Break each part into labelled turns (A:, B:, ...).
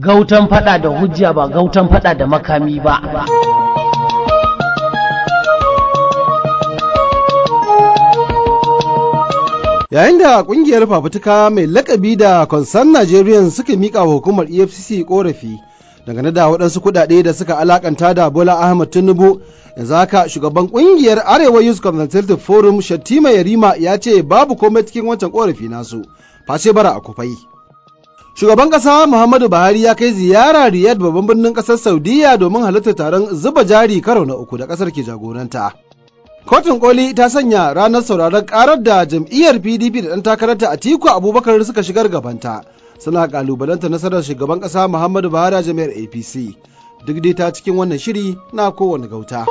A: gautan fada da hujja ba gautan fada da makami ba
B: yayin da kungiyar fafutuka mai lakabi da concern nigerian suka mika wa hukumar efcc korafi dangane da waɗansu kuɗaɗe da suka alakanta da bola ahmad tinubu yanzu haka shugaban kungiyar arewa youth consultative forum shattima yarima ya ce babu komai cikin wancan korafi nasu face bara a kufai shugaban ƙasa muhammadu buhari ya kai ziyara riyadh babban birnin ƙasar saudiya domin halartar taron zuba jari karo na uku da ƙasar ke jagoranta Kotun koli ta sanya ranar sauraron karar da jam'iyyar PDP da ɗan takararta Atiku Abubakar suka shigar gabanta. Suna kalubalanta nasarar shugaban ƙasa Muhammadu Buhari a jami'ar APC. Duk dai ta cikin wannan shiri na kowane gauta.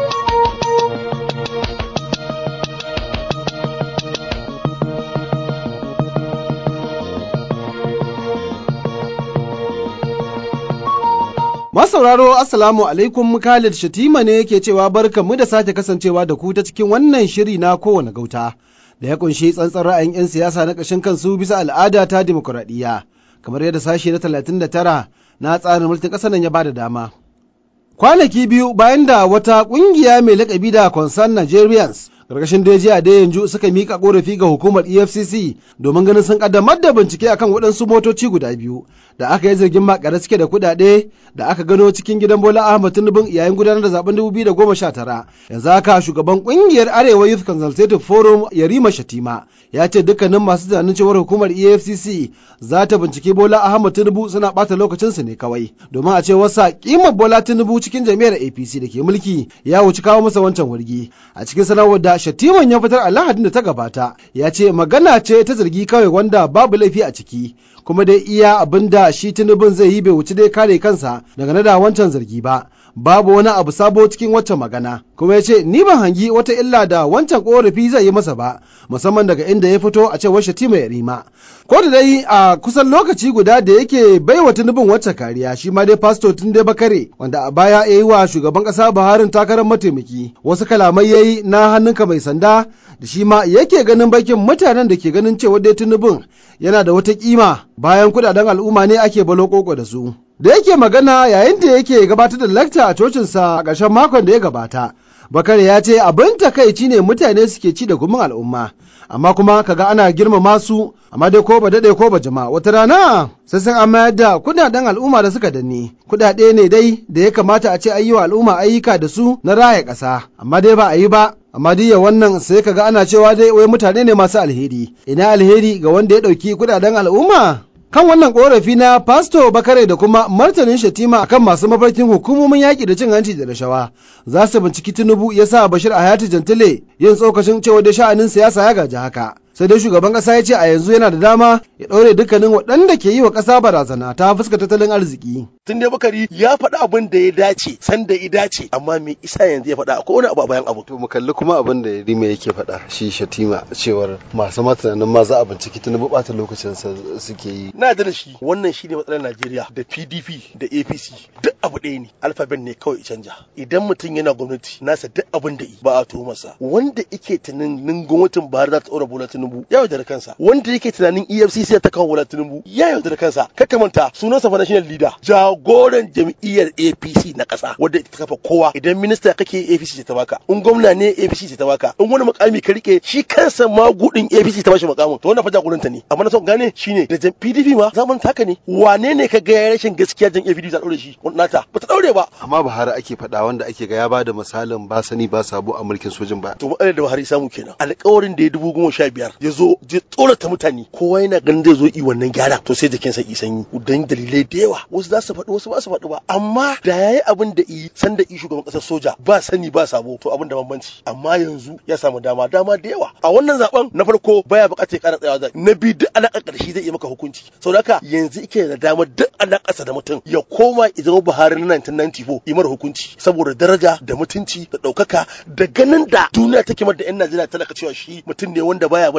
B: Masauraro Assalamu alaikum Khalid Shatima ne yake cewa barkanmu da sake kasancewa da ku ta cikin wannan shiri na kowane gauta da ya kunshi tsantsan ra'ayin 'yan siyasa na ƙashin kansu bisa al'ada ta dimokuraɗiyya kamar yadda sashe na 39 na tsarin mulkin ƙasar nan ya bada dama. Kwanaki biyu bayan da wata ƙungiya mai lakabi da Concern Nigerians karkashin daji a da yanzu suka mika korafi ga hukumar efcc domin ganin sun kaddamar da bincike akan waɗansu motoci guda biyu da aka yi zargin makare suke da kuɗaɗe da aka gano cikin gidan bola ahmad tinubu yayin gudanar da zaben 2019 yanzu haka shugaban ƙungiyar arewa youth consultative forum yarima shatima ya ce dukkanin masu tunanin cewar hukumar efcc za ta bincike bola ahmad tinubu suna ɓata lokacinsu ne kawai domin a ce wasa kimar bola tinubu cikin jami'ar apc da ke mulki ya wuci kawo masa wancan wargi a cikin sanarwar da Shatiman ya fitar a Lahadin da ta gabata ya ce magana ce ta zargi kawai wanda babu laifi a ciki kuma dai iya abin da shi tunubin zai yi bai wuci dai kare kansa daga da wancan zargi ba babu wani abu sabo cikin waccan magana kuma ya ce ni ban hangi wata illa da wancan korafi zai yi masa ba musamman daga inda ya fito a cewar Shatima ya rima ko da dai a kusan lokaci guda da yake baiwa tunubin wacce kariya shi ma dai pasto tun dai bakare wanda a baya ya yi wa shugaban kasa buharin takarar mataimaki wasu kalamai ya yi na hannunka mai sanda da shi ma yake ganin bakin mutanen da ke ganin cewa dai tunubin yana da wata kima bayan kudaden al'umma ne ake balo koko da su da yake magana yayin da yake gabatar da lakta a cocinsa a ƙarshen makon da ya gabata bakare ya ce abin takaici ne mutane suke ci da gumin al'umma amma kuma kaga ana girmama su amma dai ko ba daɗe ko ba jama wata rana sai sun an mayar da kudaden al'umma da suka danne kudade ne dai da ya kamata a ce ayi wa al'umma ayyuka da su na raya ƙasa amma dai ba a yi ba amma diya wannan sai kaga ana cewa dai wai mutane ne masu alheri ina alheri ga wanda ya ɗauki kudaden al'umma kan wannan korafi na pasto bakare da kuma martanin shatima akan masu mafarkin hukumomin yaƙi da cin hanci da rashawa za su binciki tinubu ya sa bashir hayati jantile yin tsokacin cewa da sha'anin siyasa ya gaji haka sai dai shugaban kasa ya ce a yanzu yana da dama ya ɗaure dukkanin waɗanda ke yi wa ƙasa barazana ta fuska tattalin arziki.
C: Tun dai Bakari ya faɗi abin da ya dace san da ya dace amma me isa yanzu ya faɗa akwai wani abu a bayan abu.
B: To mu kalli kuma abin da Rima yake faɗa shi Shatima cewar masu matanan ma za a binciki tun ɓata lokacin sa suke yi.
C: Na da shi wannan shine matsalar Najeriya da PDP da APC duk abu ɗaya ne alfabet ne kawai canja idan mutum yana gwamnati nasa duk abin da yi ba a tuhumarsa wanda ike tunanin gwamnatin Buhari za ta ɗora bola Tinubu ya yaudara kansa wanda yake tunanin EFCC ta kawo bola Tinubu ya yaudara kansa kaka manta sunansa fa national leader jagoran jam'iyyar APC na ƙasa wanda ita ta kafa kowa idan minista kake APC ce ta baka in gwamna ne APC ce ta baka in wani makami ka rike shi kansa magudin APC ta bashi makamin to wannan fa jagoranta ne amma na son gane shine da PDP ma zaman taka ne wane ne ka ga ya rashin gaskiya jan APC ta daure shi nata ba ta daure ba
B: amma Buhari ake faɗa wanda ake ga ya bada misalin ba sani ba sabo a mulkin sojin ba
C: to matsalar da Buhari samu kenan alƙawarin da ya dubu goma sha biyar ya zo ya tsorata mutane kowa yana ganin zai zo yi wannan gyara to sai jikinsa yi sanyi don dalilai da yawa wasu za su faɗi wasu ba su faɗi ba amma da yayi abin da yi san da yi shugaban ƙasar soja ba sani ba sabo to abin da bambanci amma yanzu ya samu dama dama da yawa a wannan zaben na farko baya buƙatar ya ƙara tsayawa zai na biyu duk alaƙa ƙarshe zai iya maka hukunci sau haka yanzu ike da damar duk alaƙarsa da mutum ya koma ya zama Buhari na 1994 yi mara hukunci saboda daraja da mutunci da ɗaukaka da ganin da duniya take mar da 'yan Najeriya talaka cewa shi mutum ne wanda baya bari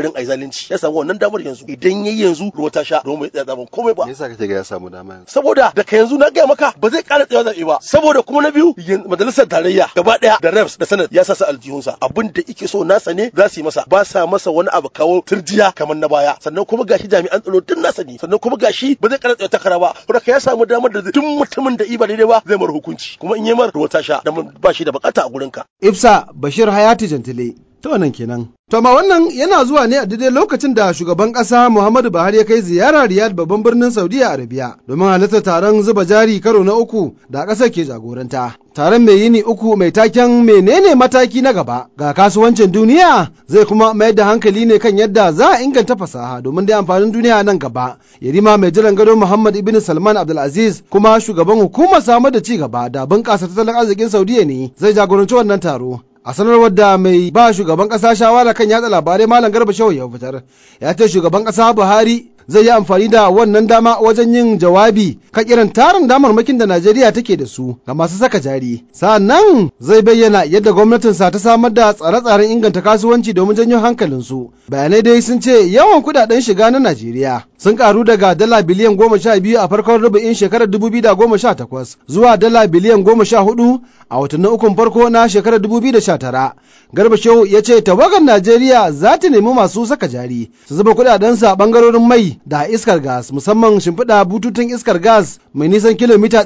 C: barin ai zalunci ya samu wannan damar yanzu idan yayi yanzu ruwa ta sha ruwa bai tsaya zaben komai ba
B: me yasa kake ga ya samu dama yanzu
C: saboda daga yanzu na gaya maka ba zai ƙara tsayawa zaɓe ba saboda kuma na biyu majalisar tarayya gaba ɗaya da reps da senate ya sa su aljihunsa abin da ike so nasa ne za su yi masa ba sa masa wani abu kawo turjiya kamar na baya sannan kuma gashi jami'an tsaro duk nasa ne sannan kuma gashi ba zai ƙara tsayawa takara ba saboda ya samu damar da duk mutumin da iba daidai ba zai mara hukunci kuma in yi mara ruwa ta sha da ba shi da bukata a gurinka.
B: Ifsa Bashir Hayati Jantile ta wannan kenan. To amma wannan yana zuwa ne a daidai lokacin da shugaban ƙasa Muhammadu Buhari ya kai ziyara Riyadh babban birnin Saudiya Arabiya domin halartar taron zuba jari karo na uku da ƙasar ke jagoranta. Taron mai yini uku mai taken menene mataki na gaba ga kasuwancin duniya zai kuma mayar da hankali ne kan yadda za a inganta fasaha domin dai amfanin duniya nan gaba. Yarima mai jiran gado Muhammad Ibn Salman Abdulaziz kuma shugaban hukumar samar da ci gaba da bunƙasa tattalin arzikin Saudiya ne zai jagoranci wannan taro. a sanarwar da mai ba shugaban kasa shawara kan yatsa labarai malam garba shehu ya fitar ya ce shugaban kasa buhari zai yi amfani da wannan dama wajen yin jawabi kan irin tarin damarmakin da najeriya take da su ga masu saka jari sa'annan zai bayyana yadda gwamnatinsa ta samar da tsare-tsaren inganta kasuwanci domin janyo hankalinsu bayanai dai sun ce yawan kudaden shiga na najeriya sun karu daga dala biliyan goma sha biyu a farkon rubu'in shekarar dubu biyu da goma sha takwas zuwa dala biliyan goma sha hudu a watannin ukun farko na shekarar dubu biyu da sha tara garba shehu ya ce tawagar najeriya za ta nemi masu saka jari su zuba kudadensu a bangarorin mai da iskar gas musamman shimfiɗa bututun iskar gas mai nisan kilomita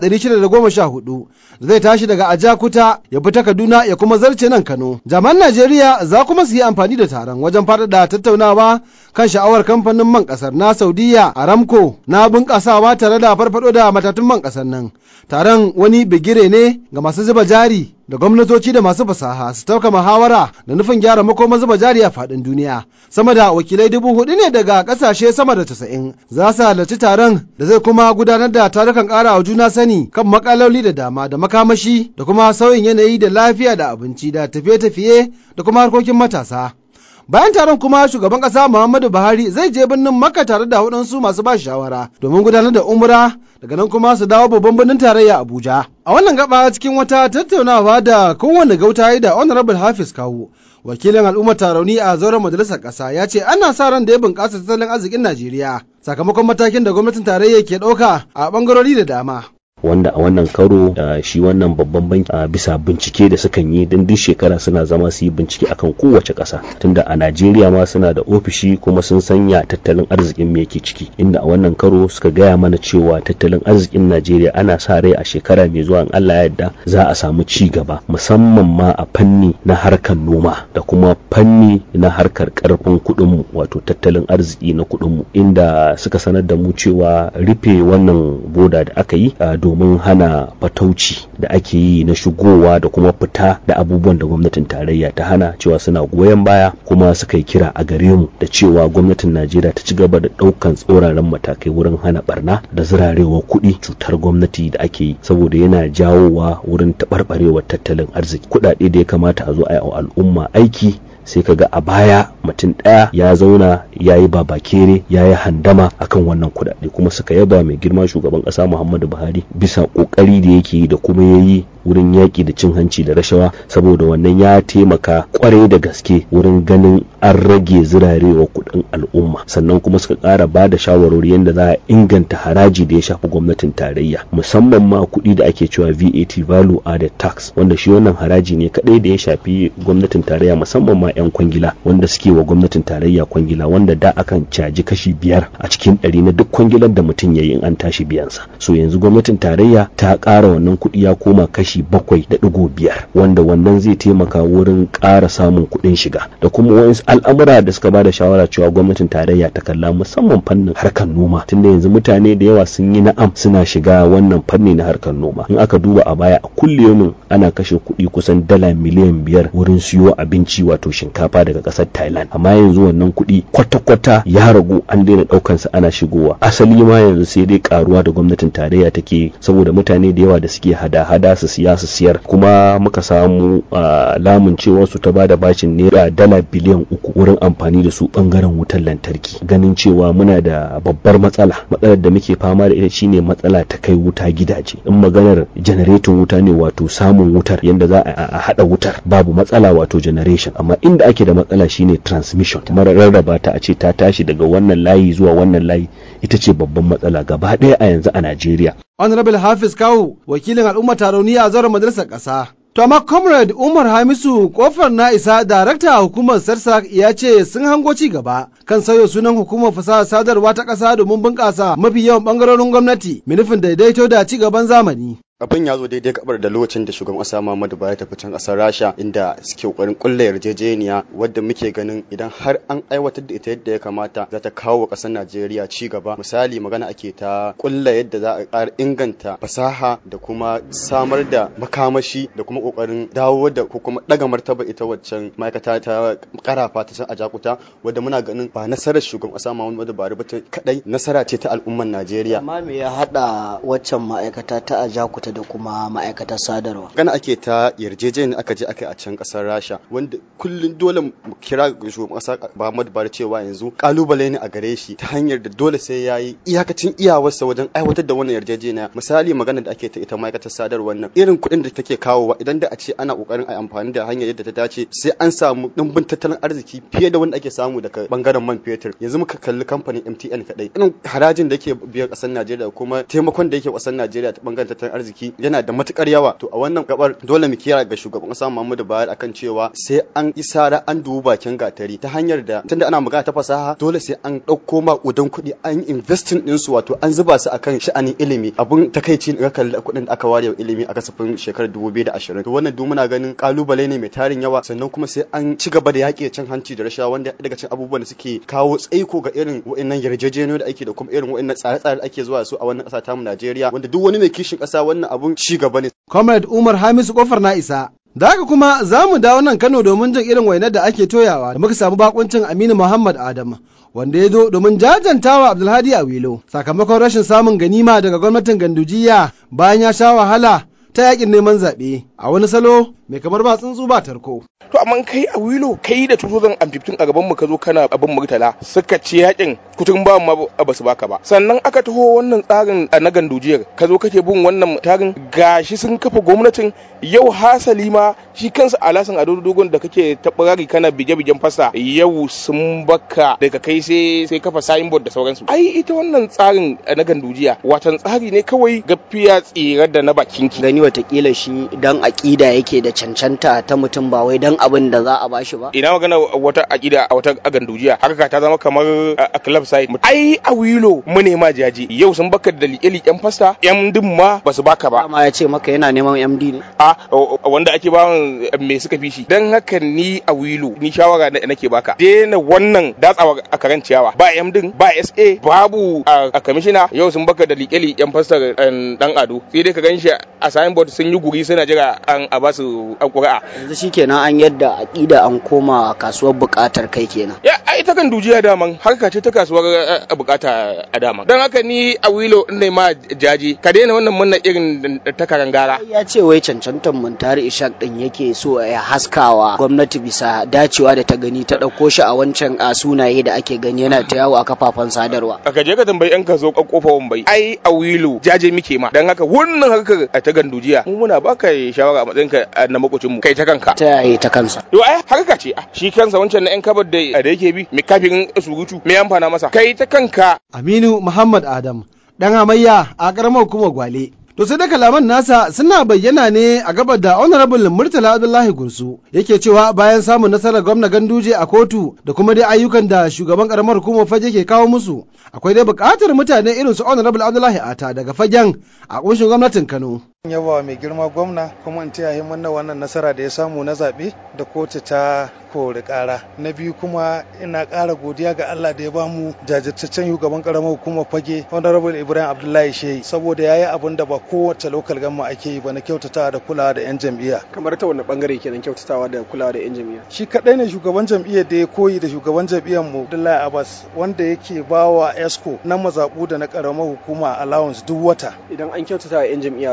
B: 614 da zai tashi daga ajakuta ya fita kaduna ya kuma zarce nan kano jaman najeriya za kuma su yi amfani da taron wajen faɗaɗa tattaunawa kan sha'awar kamfanin man ƙasar na saudiya aramco na bunƙasawa tare da farfaɗo da matatun man ƙasar nan taron wani bigire ne ga masu zuba jari da gwamnatoci da masu fasaha su tauka muhawara da nufin gyara makomar zuba jari a faɗin duniya sama da wakilai dubu hudu ne daga ƙasashe sama da casa'in za su halarci taron da zai kuma gudanar da tarukan ƙara wa juna sani kan makaloli da dama da makamashi da kuma sauyin yanayi da lafiya da abinci da tafiye-tafiye da kuma harkokin matasa bayan taron kuma shugaban kasa muhammadu buhari zai je birnin makka tare da waɗansu masu ba shawara domin gudanar da umra daga nan kuma su dawo babban birnin tarayya abuja a wannan gaba cikin wata tattaunawa da kowane gauta da honorable hafiz kawo wakilin al'ummar tarauni a zauren majalisar ƙasa ya ce ana sa ran da ya bunƙasa tattalin arzikin najeriya sakamakon matakin da gwamnatin tarayya ke ɗauka a ɓangarori da dama
D: wanda a wannan karo uh, shi wannan babban banki uh, bisa bincike da sukan yi don duk shekara suna zama su yi bincike akan kowace ƙasa tunda a Najeriya ma suna da ofishi kuma sun sanya tattalin arzikin me yake ciki inda a wannan karo suka gaya mana cewa tattalin arzikin Najeriya ana sa rai a shekara mai zuwa in Allah ya yarda za a samu ci gaba musamman ma a fanni na harkar noma da kuma fanni na harkar karfin kuɗin mu wato tattalin arziki na kuɗin mu inda suka sanar da mu cewa rufe wannan boda da aka yi uh, domin hana fatauci da ake yi na shigowa da kuma fita da abubuwan da gwamnatin tarayya ta hana cewa suna goyon baya kuma suka yi kira a gare mu da cewa gwamnatin najeriya ta ci gaba da ɗaukan tsoraren matakai wurin hana barna da zirarewar kuɗi cutar gwamnati da ake yi saboda yana jawowa wurin taɓarɓarewar tattalin arziki kuɗaɗe da ya kamata a zo a yi al'umma aiki sai kaga a baya mutum ɗaya ya zauna ya yi babakere ya yi handama akan wannan kuɗaɗe kuma suka yaba mai girma shugaban ƙasa muhammadu buhari bisa ƙoƙari da yake yi da kuma ya yi wurin yaƙi da cin hanci da rashawa saboda wannan ya taimaka kwarai da gaske wurin ganin an rage zirarewa kuɗin al'umma sannan kuma suka ƙara ba da shawarwari yadda za a inganta haraji da ya shafi gwamnatin tarayya musamman ma kuɗi da ake cewa VAT value added tax wanda shi wannan haraji ne kaɗai da ya shafi gwamnatin tarayya musamman ma 'yan kwangila wanda suke wa gwamnatin tarayya kwangila wanda da akan caji kashi biyar a cikin ɗari na duk kwangilar da mutum ya yi in an tashi biyansa so yanzu gwamnatin tarayya ta ƙara wannan kuɗi ya koma kashi bakwai da ɗigo biyar wanda wannan zai taimaka wurin ƙara samun kuɗin shiga da kuma wasu al'amura da suka bada shawara cewa gwamnatin tarayya ta kalla musamman fannin harkar noma tunda yanzu mutane da yawa sun yi na'am suna shiga wannan fanni na harkar noma in aka duba a baya a kulliyomin ana kashe kuɗi kusan dala miliyan biyar wurin siyo abinci wato shinkafa daga ƙasar thailand amma yanzu wannan kuɗi kwata-kwata ya ragu an daina ɗaukan sa ana shigowa asali ma yanzu sai dai karuwa da gwamnatin tarayya take saboda mutane da yawa da suke hada-hada su siya su siyar kuma muka samu lamun cewa su ta bada bashin naira dala biliyan uku wurin amfani da su bangaren wutar lantarki ganin cewa muna da babbar matsala matsalar da muke fama da ita shine matsala ta kai wuta gidaje in maganar janareton wuta ne wato samun wutar yadda za a hada wutar babu matsala wato generation amma inda inda ake da matsala shine transmission mara rarraba ta a ce ta tashi daga wannan layi zuwa wannan layi ita ce babban matsala gaba ɗaya a yanzu a Najeriya
B: Honorable Hafiz Kawu wakilin al'umma tarauniya a zauren majalisar ƙasa. To amma Comrade Umar Hamisu kofar na isa darakta hukumar Sarsak ya ce sun hango ci gaba kan sauya sunan hukumar fasaha sadarwa ta ƙasa domin bunƙasa mafi yawan ɓangarorin gwamnati nufin daidaito da ci gaban zamani.
E: abin ya zo daidai gabar da lokacin da shugaban kasa Muhammadu Buhari tafi can kasar Rasha inda suke kokarin kulla yarjejeniya wadda muke ganin idan har an aiwatar da ita yadda ya kamata za ta kawo wa kasar Najeriya ci gaba misali magana ake ta kulla yadda za a ƙara inganta fasaha da kuma samar da makamashi da kuma kokarin dawo da ko kuma daga martaba ita waccan ma'aikata ta karafa ta can a Jakuta wadda muna ganin ba nasarar shugaban kasa Muhammadu Buhari ba ta kadai nasara ce ta al'ummar Najeriya
F: amma me ya hada waccan ma'aikata ta a Jakuta da kuma ma'aikatar sadarwa.
E: Gana ake ta yarjejeniyar aka je aka a can kasar Rasha wanda kullum dole mu kira shugaban kasa Muhammadu Buhari cewa yanzu kalubale ne a gare shi ta hanyar da dole sai ya yi iyakacin iyawarsa wajen aiwatar da wannan yarjejeniya misali magana da ake ta ita ma'aikatar sadarwar nan irin kuɗin da take kawowa idan da a ce ana kokarin a amfani da hanyar yadda ta dace sai an samu ɗumbin tattalin arziki fiye da wanda ake samu daga bangaren man fetur yanzu muka kalli kamfanin MTN kadai irin harajin da yake biyan ƙasar Najeriya kuma taimakon da yake ƙasar Najeriya ta bangaren tattalin arziki yana da matukar yawa to a wannan gabar dole mu kira ga shugaban kasa Muhammadu Buhari akan cewa sai an isara an dubi bakin gatari ta hanyar da tunda ana magana ta fasaha dole sai an dauko ma udan kuɗi an investing din su wato an zuba su akan sha'anin ilimi abun takaici ga kalli kuɗin da aka ware wa ilimi a kasafin shekarar 2020 to wannan duk muna ganin kalubale ne mai tarin yawa sannan kuma sai an ci gaba da yaƙi cin hanci da rashawa wanda daga cikin abubuwan da suke kawo tsaiko ga irin wa'annan yarjejeniyoyi da ake da kuma irin wa'annan tsare-tsare da ake zuwa su a wannan ƙasa tamu Najeriya wanda duk wani mai kishin ƙasa wannan abun ci gaba ne.
B: Comrade Umar Hamisu kofar na isa. Da haka kuma za mu dawo nan Kano domin jin irin wainar da ake toyawa da muka samu bakuncin Aminu Muhammad Adam wanda ya zo domin jajantawa Abdulhadi a Wilo sakamakon rashin samun ganima daga gwamnatin Gandujiya bayan ya sha wahala ta yakin neman zaɓe a wani salo mai kamar ba tsuntsu ba tarko.
G: to amma kai a wilo kai da 2015 a gaban mu ka zo kana abin murtala suka ce yakin kutun ba ma ba su baka ba sannan aka taho wannan tsarin a na gandujiyar ka zo kake bin wannan tarin gashi sun kafa gwamnatin yau hasali ma shi kansa alasan ado dogon da kake tabarari kana bige-bigen fasa yau sun baka daga kai sai sai kafa signboard da sauransu ai ita wannan tsarin na gandujiya watan tsari ne kawai gafiya tsira da na bakinki
F: Gani watakila shi dan aƙida yake da cancanta ta mutum ba wai dan abin da za a bashi ba.
G: ina magana wata akida a wata gandujiya haka ta zama kamar a club side ai a wilo mu ne ma jaji yau sun baka da liƙe-liƙen fasta yan din ma ba su baka ba
F: Dama ya ce maka yana neman MD ne.
G: a wanda ake ba me suka fi shi dan haka ni a wilo ni shawara na- nake baka daina wannan datsawa a karan ciyawa ba M din ba SA babu a a kamishina yau sun baka da liƙe-liƙen fasta dan ado sai dai ka ganshi a signboard sun yi guri suna jira an a ba su an ƙuri'a
F: Yanzu shi kenan an yadda aƙida an koma kasuwar buƙatar kai kenan.
G: ya ai ta kan dujiya daman harka ce ta kasuwar eh, a bukata a dama don haka ni a wilo ne ma jaji ka daina wannan munna irin ta karangara
F: ya ce wai cancantar muntari ishaq din yake so ya haskawa gwamnati bisa dacewa da ta gani ta ɗauko shi a wancan a sunaye da ake gani yana ta yawo a kafafen sadarwa
G: ka je ka tambayi yan kaso kofa wambai ai a wilo jaje muke ma don haka wannan harkar a ta gandujiya mu muna baka shawara a matsayin ka na makocin mu kai ta kanka
F: ta yaya ta kansa
G: to ai harka ce ah, shi kansa wancan na yan kabar da da yake bi mai kafin surutu me amfana masa kai ta kanka
B: Aminu Muhammad Adam ɗan hamayya a ƙaramar hukumar Gwale. To sai da kalaman nasa suna bayyana ne a gabar da Honorable Murtala Abdullahi Gursu yake cewa bayan samun nasarar gwamna Ganduje a kotu da kuma dai ayyukan da shugaban ƙaramar hukumar fage ke kawo musu akwai dai buƙatar mutane irin su Honorable Abdullahi Ata daga fagen a ƙunshin gwamnatin Kano.
H: yaba mai girma gwamna kuma in taya himman na wannan nasara da ya samu na zaɓe da kotu ta kori ƙara na biyu kuma ina ƙara godiya ga Allah da ya ba mu jajirtaccen shugaban ƙaramar hukumar fage honorable Ibrahim Abdullahi Shehi saboda ya yi abin da ba kowace lokal gamma ake yi ba na kyautatawa da kulawa da 'yan jam'iyya
I: kamar ta wani bangare kenan kyautatawa da kulawa da yan jami'a
H: shi kaɗai ne shugaban jam'iyyar da ya koyi da shugaban jam'iyyar mu Abdullahi Abbas wanda yake ba wa ESCO na mazaɓu da na ƙaramar hukuma allowance duk wata
I: idan an kyautata wa yan jami'a ragowar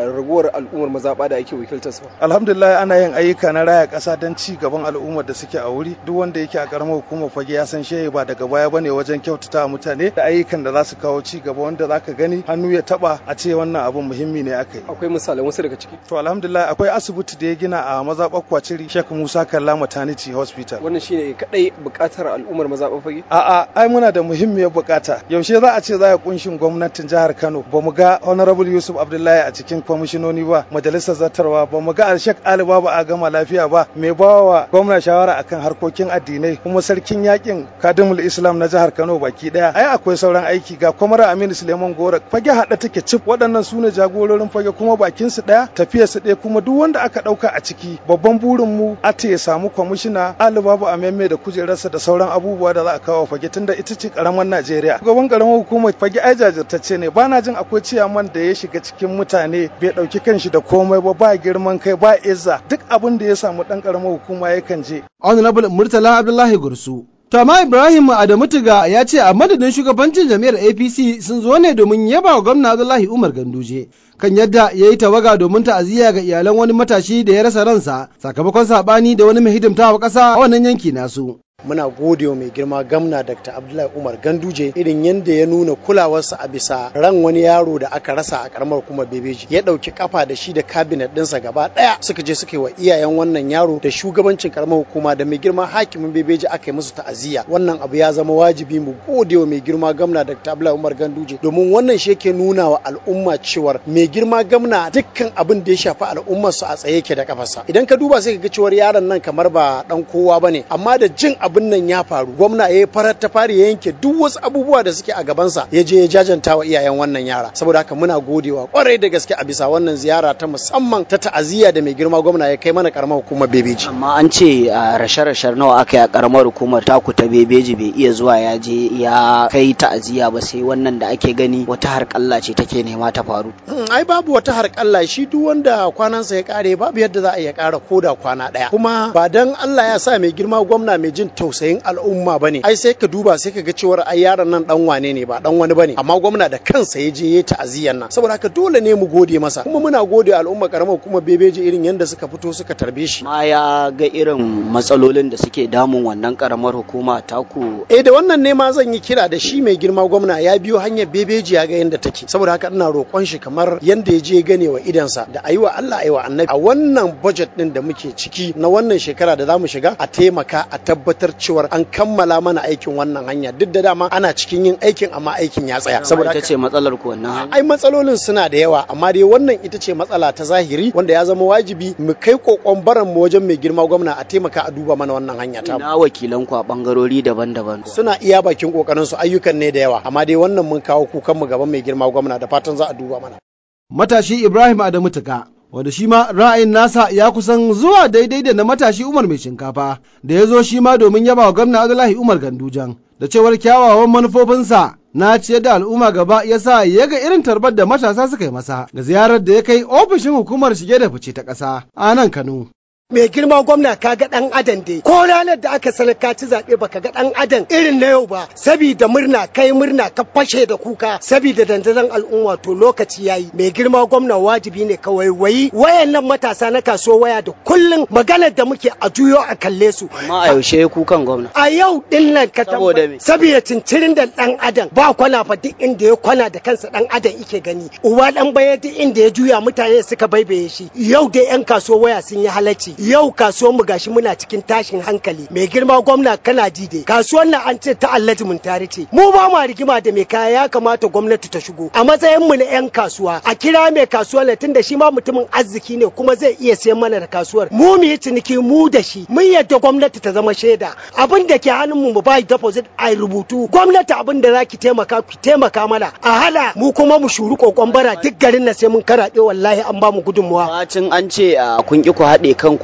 I: ragowar al'ummar mazaɓa da ake wakiltar su
H: alhamdulillah ana yin ayyuka na raya ƙasa don ci gaban al'ummar da suke a wuri duk wanda yake a karamar hukumar fage ya san shehi ba daga baya bane wajen kyautata mutane da ayyukan da za su kawo ci gaba wanda zaka gani hannu ya taba a ce wannan abun muhimmi ne aka yi
I: akwai misalan wasu daga ciki
H: to alhamdulillah akwai asibiti da ya gina a mazaɓar kwaciri Sheikh Musa Kalla Maternity Hospital
I: wannan shine kadai buƙatar al'ummar mazaɓar fage
H: a'a ai muna da muhimmiyar bukata yaushe za a ce za a kunshin gwamnatin jihar Kano ba mu ga honorable Yusuf Abdullahi a cikin kwamishinoni ba majalisar zartarwa ba mu ga Alshek Ali ba a gama lafiya ba mai bawa gwamna shawara akan harkokin addinai kuma sarkin yakin kadimul Islam na jihar Kano baki daya ai akwai sauran aiki ga kwamara Aminu Suleiman Gora fage hada take cif waɗannan su ne jagororin fage kuma bakin su daya tafiyar su daya kuma duk wanda aka dauka a ciki babban burin mu a ya samu kwamishina Ali Babu Amemme da kujerarsa da sauran abubuwa da za a kawo fage tunda ita ce karamar Najeriya gaban karamar hukumar fage ai jajirtacce ne bana jin akwai ciyaman da ya shiga cikin mutane bai dauki kanshi da komai ba ba girman kai ba izza duk abin da ya samu dan karamar hukuma yakan je
B: honorable murtala abdullahi gursu to amma ibrahim adamu tiga ya ce a madadin shugabancin jami'ar apc sun zo ne domin yaba wa gwamna abdullahi umar ganduje kan yadda ya yi tawaga domin ta'aziyya ga iyalan wani matashi da ya rasa ransa sakamakon saɓani da wani mai hidimtawa ƙasa a wannan yanki nasu
J: muna gode wa mai girma gamna dr abdullahi umar ganduje irin yadda ya nuna kulawarsa a bisa ran wani yaro da aka rasa a karamar hukumar bebeji ya ɗauki kafa da shi da kabinet ɗinsa gaba ɗaya suka je suka yi wa iyayen wannan yaro da shugabancin karamar hukuma da mai girma hakimin bebeji aka yi musu ta'aziyya wannan abu ya zama wajibi mu gode wa mai girma gamna dr abdullahi umar ganduje domin wannan shi yake nuna wa al'umma cewar mai girma gamna dukkan abin da ya shafi al'ummar su a tsaye yake da kafarsa idan ka duba sai ka ga cewar yaron nan kamar ba dan kowa bane amma da jin abin nan ya faru gwamna ya farar ta fari ya yanke duk wasu abubuwa da suke a gabansa ya je ya jajanta wa iyayen wannan yara saboda haka muna godewa kwarai da gaske a bisa wannan ziyara ta musamman ta ta'aziyya da mai girma gwamna ya kai mana karamar hukumar bebeji
F: amma an ce a rashe-rashen nawa aka yi a karamar hukumar taku ta bebeji bai iya zuwa ya je ya kai ta'aziyya ba sai wannan da ake gani wata harƙalla ce take nema ta faru
J: ai babu wata harƙalla shi duk wanda kwanansa ya kare babu yadda za a iya ƙara koda kwana ɗaya kuma ba dan Allah ya sa mai girma gwamna mai jin tausayin al'umma bane ai sai ka duba sai ka ga cewar ai yaron nan dan wane ne ba dan wani bane amma gwamna da kansa ya je ya ta'aziyyar nan saboda haka dole ne mu gode masa kuma muna gode al'umma karamar kuma bebeji irin yanda suka fito suka tarbe shi
F: ma ya ga irin matsalolin da suke damun wannan karamar hukuma taku
J: eh da wannan ne ma zan yi kira da shi mai girma gwamna ya biyo hanyar bebeji ya ga yanda take saboda haka ina roƙon shi kamar yanda ya je gane wa idansa da ayi wa Allah ayi wa annabi a wannan budget din da muke ciki na wannan shekara da zamu shiga a taimaka a tabbatar cewar an kammala mana aikin wannan hanya duk da dama ana cikin yin aikin amma aikin ya tsaya
F: saboda ita ce matsalar ku wannan
J: ai matsalolin suna da yawa amma dai wannan ita ce matsala ta zahiri wanda ya zama wajibi mu kai kokon baran mu wajen mai girma gwamna a taimaka a duba mana wannan hanya ta
F: ina wakilan ku a bangarori daban-daban
J: suna iya bakin kokarin su ayyukan ne da yawa amma dai wannan mun kawo kukan mu gaban mai girma gwamna da fatan za a duba mana
B: matashi Ibrahim Adamu Tuka wanda shi ma ra'ayin nasa ya kusan zuwa daidai da na matashi Umar mai shinkafa da ya zo shi ma domin yaba wa gwamna Abdullahi Umar Gandujan da cewar kyawawan manufofinsa na ciyar da al'umma gaba ya sa ya ga irin tarbar da matasa suka yi masa ga ziyarar da ya kai ofishin hukumar shige da fice ta ƙasa a nan Kano.
K: mai girma gwamna ka ga dan adam dai ko ranar da aka sanar ka ci zaɓe baka ga dan adam irin na yau ba sabida murna kai murna ka fashe da kuka sabida dandazon al'umma to lokaci yayi mai girma gwamna wajibi ne ka waiwayi wayannan matasa na kasuwa waya da kullun maganar da muke a juyo a kalle su
F: amma a yaushe kukan gwamna
K: a yau din nan ka
F: Saboda me?
K: saboda cincirin da dan adam ba kwana fa duk inda ya kwana da kansa dan adam yake gani uwa dan baya duk inda ya juya mutane suka baibaye shi yau dai yan kasuwa waya sun yi halacci yau kasuwar mu gashi muna cikin tashin hankali mai girma gwamna kana dide kasuwar nan an ce ta allaji mun tare ce mu ba ma rigima da mai kaya ya kamata gwamnati ta shigo a matsayin mu na yan kasuwa a kira mai kasuwar ne tunda shi ma mutumin arziki ne kuma zai iya siyan mana da kasuwar mu mu yi ciniki mu da shi mun yadda gwamnati ta zama shaida abin da ke hannun mu mu ba deposit a rubutu gwamnati abin da zaki taimaka ki taimaka mana a hala mu kuma mu shuri kokon bara duk garin na sai mun karaɗe wallahi an ba mu gudunmuwa
F: bacin an ce a kun ki ku haɗe kanku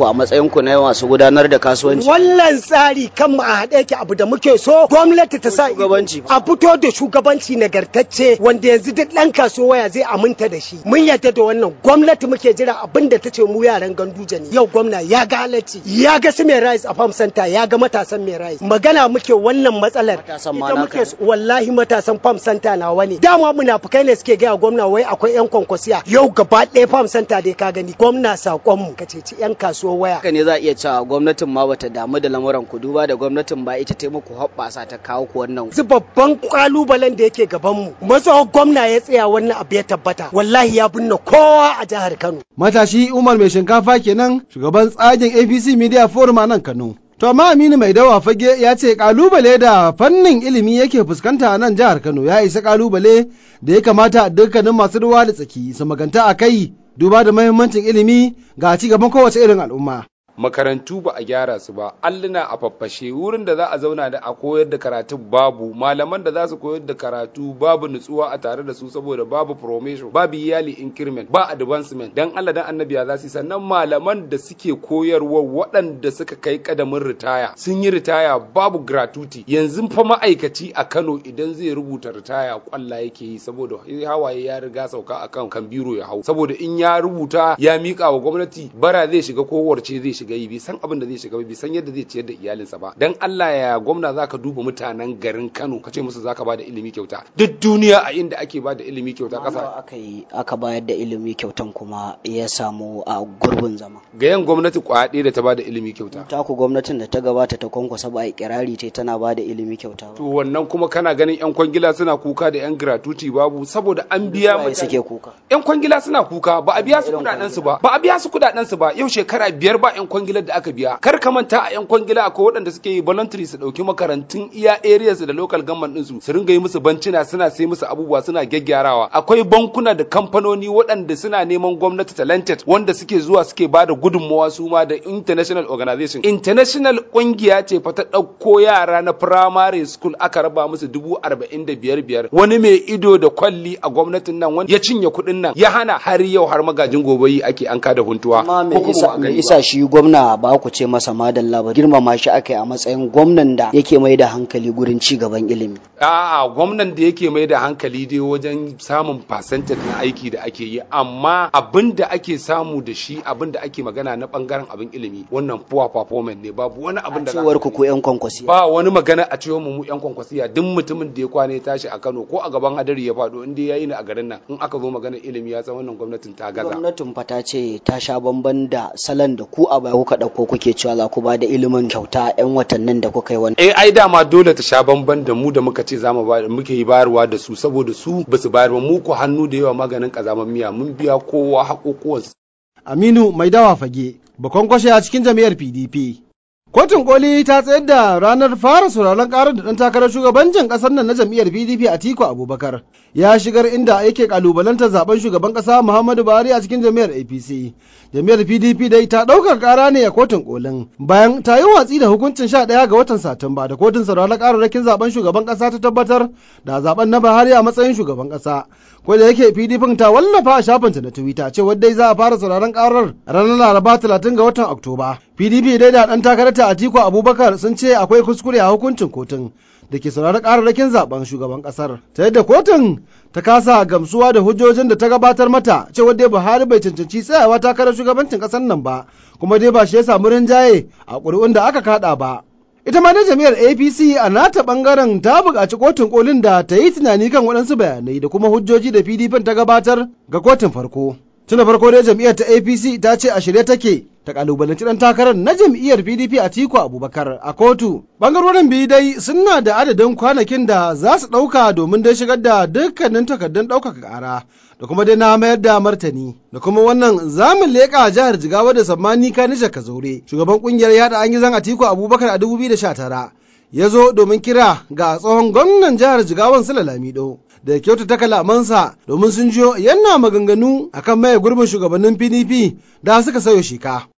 F: a matsayin ku na masu gudanar da kasuwanci
K: wannan tsari kan mu a haɗe yake abu da muke so gwamnati ta sa
F: shugabanci
K: a fito da shugabanci nagartacce wanda yanzu duk ɗan kasuwa waya zai aminta da shi mun yarda da wannan gwamnati muke jira abin da ta ce mu yaran ganduje ne yau gwamna ya ga halacci ya ga su mai rise a farm center ya ga matasan mai rise magana muke wannan matsalar
F: Matasan ma
K: ita
F: naka
K: muke wallahi matasan farm center na wani dama munafukai ne suke gaya gwamna wai akwai yan kwankwasiya yau gaba ɗaya farm center dai ka gani gwamna sakon mu ka ceci yan kasuwa waya
F: haka ne za a iya cewa gwamnatin ma bata damu da lamuran ku duba da gwamnatin ba ita ta muku hoɓɓasa ta kawo ku wannan
K: su babban kalubalen da yake gaban mu matsawar gwamna ya tsaya wannan abu ya tabbata wallahi ya binne kowa a jihar Kano
B: Matashi Umar mai shinkafa kenan shugaban tsagin APC Media Forum a nan Kano. To amma Aminu mai dawa fage ya ce kalubale da fannin ilimi yake fuskanta a nan jihar Kano ya isa kalubale da ya kamata dukkanin masu ruwa da tsaki su maganta a kai duba da mahimmancin ilimi ga ci gaban kowace irin al'umma.
L: makarantu ba a gyara su ba alluna a faffashe wurin da za a zauna da a koyar da karatu babu malaman da za su koyar da karatu babu nutsuwa a tare da su saboda babu promotion babu iyali increment ba advancement dan Allah dan annabi ya za su yi. sannan malaman da suke koyarwa waɗanda suka kai kadamin ritaya sun yi ritaya babu gratuity yanzu fa ma'aikaci a Kano idan zai rubuta ritaya kwalla yake yi saboda hawaye ya riga sauka akan kan biro ya hau saboda in ya rubuta ya mika wa gwamnati bara zai shiga kowarce zai shiga yi bai san abin da zai shiga ba bai san yadda zai ciyar da iyalinsa ba dan Allah ya gwamna zaka duba mutanen garin Kano ka ce musu zaka bada ilimi kyauta duk duniya a inda ake bada ilimi kyauta kasa
F: aka yi aka bayar da ilimi kyautan kuma ya samu a gurbin zama
L: ga yan gwamnati kwaya ɗaya da ta bada ilimi kyauta
F: ta ku gwamnatin da ta gabata ta kwankwasa ba a kirari ce tana bada ilimi kyauta ba
L: to wannan kuma kana ganin yan kwangila suna kuka da yan gratuity babu saboda an biya
F: Waye
L: mutane
F: suke kuka
L: yan kwangila suna kuka ba a biya su kudaden su ba ba a biya su kudaden su ba yau shekara biyar ba yan kwangilar da aka biya kar ka manta a yan kwangila akwai waɗanda suke yi voluntary su dauki makarantun iya areas da local government din su su ringa yi musu bancina suna sai musu abubuwa suna gyaggyarawa akwai bankuna da kamfanoni waɗanda suna neman gwamnati talented wanda suke zuwa suke ba da gudunmawa su ma da international organization international kungiya ce fa ta ɗauko yara na primary school aka raba musu dubu arba'in da biyar biyar wani mai ido da kwalli a gwamnatin nan wanda ya cinye kuɗin nan ya hana har yau har magajin gobe yi ake an kada huntuwa
F: amma me
L: ko kuma
F: isa
L: ba a
F: me
L: gani
F: isa
L: ba.
F: shi gwamna ba ku ce masa madalla ba girmama shi aka yi a matsayin gwamnan da yake mai da hankali gurin ci gaban ilimi
L: A'a gwamnan da yake mai da hankali dai wajen samun percentage na aiki da ake yi amma abin da ake samu da shi abin da ake magana na bangaren abin ilimi wannan poor performance ne babu wani abin da za
F: cewar ku ko yan kwankwasi
L: ba wani magana a cewa mu mu yan kwankwasiya duk mutumin da ya kwana ya tashi a Kano ko a gaban hadari ya faɗo in dai yayi ni a garin nan in aka zo magana ilimi ya san wannan gwamnatin ta gaza
F: gwamnatin fa ta ce ta sha bamban da salon da ku a baya kuka ɗauko kuke cewa za ku ba da ilimin kyauta yan watannin da kuka yi wani
L: eh ai dama dole ta sha bamban da mu da muka ce zamu ba muke yi bayarwa da su saboda su basu bayar ba mu ko hannu da yawa maganin kazaman miya mun biya kowa haƙoƙuwansa
B: Aminu mai dawa fage, bakon kwashe a cikin jam'iyyar PDP. Kotun koli ta tsayar da ranar fara sauraron karar da ɗan takarar shugabancin ƙasar nan na jam'iyyar PDP Atiku Abubakar ya shigar inda yake kalubalantar zaben shugaban ƙasa Muhammadu Buhari a cikin jam'iyyar APC. Jam'iyyar PDP dai ta ɗaukar ƙara ne a kotun kolin bayan ta yi watsi da hukuncin sha ɗaya ga watan Satumba da kotun sauraron kararrakin zaben shugaban ƙasa ta tabbatar da zaben na Buhari a matsayin shugaban ƙasa. Ko da yake PDP ta wallafa a shafinta na Twitter cewa dai za a fara sauraron karar ranar Laraba 30 ga watan Oktoba. PDP dai da ɗan takararta Atiku Abubakar sun ce akwai kuskure a hukuncin kotun da ke sauraron kararrakin zaben shugaban ƙasar. Ta yadda kotun ta kasa gamsuwa da hujjojin da ta gabatar mata cewa dai Buhari bai cancanci tsayawa takarar shugabancin ƙasar nan ba, kuma dai ba shi ya samu rinjaye a ƙuri'un da aka kaɗa ba. Ita ma dai jami'ar APC a nata ɓangaren ta buƙaci kotun kolin da ta yi tunani kan waɗansu bayanai da kuma hujjoji da PDP ta gabatar ga kotun farko. Tuna farko dai jam'iyyar ta APC ta ce a shirye take ta kalubalanci dan takarar na jam'iyyar PDP a Tiku Abubakar a kotu. Bangarorin biyu dai suna da adadin kwanakin da za su ɗauka domin dai shigar da dukkanin takardun ɗaukaka ƙara da kuma dai na mayar da martani da kuma wannan zamun leƙa jihar Jigawa da Sammani Kanija Kazaure shugaban ƙungiyar yada an yi zan a Tiku Abubakar a 2019 ya zo domin kira ga tsohon gwamnan jihar Jigawan Sula Lamido. da ya kyautata kalamansa domin sun jiyo yana maganganu akan maye gurbin shugabannin PDP da suka sayo shika.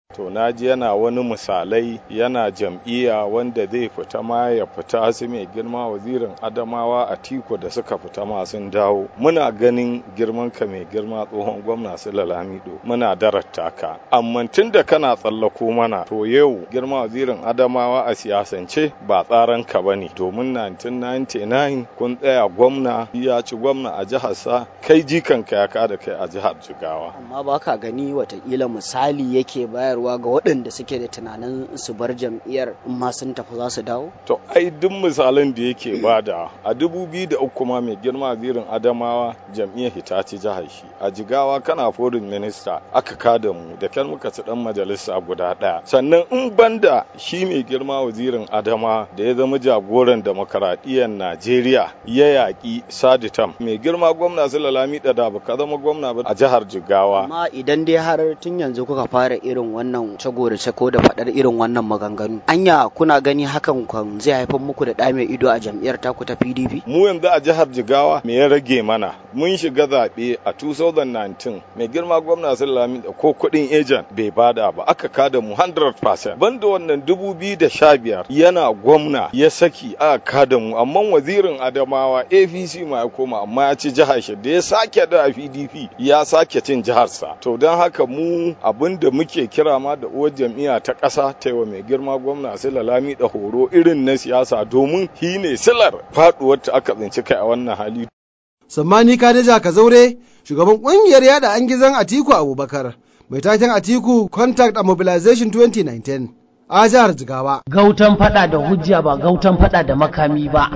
M: to naji yana wani misalai yana jam'iyya wanda zai fita ma ya fita su mai girma wazirin adamawa a tiko da suka fita ma sun dawo muna ganin girman ka mai girma tsohon gwamna su lalamido muna darata ka amma tun da kana tsallako mana to yau girma wazirin adamawa a siyasance ba tsaran ka bane domin 1999 kun tsaya gwamna ya ci gwamna a jihar sa kai jikanka ya kada kai a jihar jigawa
F: amma ba ka gani watakila misali yake bayarwa ga waɗanda suke da tunanin su bar jam'iyyar in ma sun tafi za su dawo
M: to ai duk misalan da yake bada a dubu biyu da uku ma mai girma zirin adamawa jam'iyyar hitaci jihar shi a jigawa kana foreign minister aka kada mu da kyan muka ci dan majalisa guda ɗaya sannan in banda shi mai girma wazirin adama da ya zama jagoran demokaradiyyar najeriya ya yaƙi saditam mai girma gwamna sulalami da ba ka zama gwamna ba a jihar jigawa
F: amma idan dai har tun yanzu kuka fara irin wannan cagorace ko da faɗar irin wannan maganganu anya kuna gani hakan kan zai haifar muku da ɗa mai ido a jam'iyyar taku ta pdp
M: mu yanzu a jihar jigawa me ya rage mana mun shiga zaɓe a 2019 mai girma gwamna sulalami ko kuɗin ejan bai bada ba aka kada mu 100% banda wannan 2015 yana gwamna ya saki aka kada mu amma wazirin adamawa apc ma ya koma amma ya ci jihar shi da ya sake da pdp ya sake cin jiharsa to don haka mu abin da muke kira ma da uwar jam'iyya ta ƙasa ta wa mai girma gwamna sila lami da horo irin na siyasa domin shi ne silar faɗuwar ta aka tsinci kai a wannan hali
B: sammani kadeja ka zaure shugaban ƙungiyar yada an gizon atiku abubakar mai taken atiku contact and mobilization 2019 a jihar jigawa
A: Gautan fada da hujja ba gautan fada da makami ba.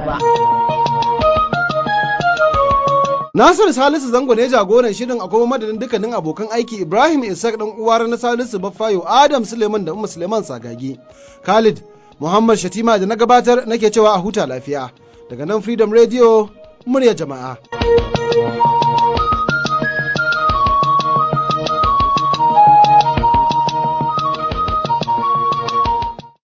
B: Nasir Salisu Zango ne jagoran shirin a kuma madadin dukkanin abokan aiki Ibrahim Isaac dan uwar na Salisu Baffayo Adam Suleiman da Umma Suleiman Sagagi. Khalid Muhammad Shatima da na gabatar nake cewa a huta lafiya. Daga nan Freedom Radio murya jama'a.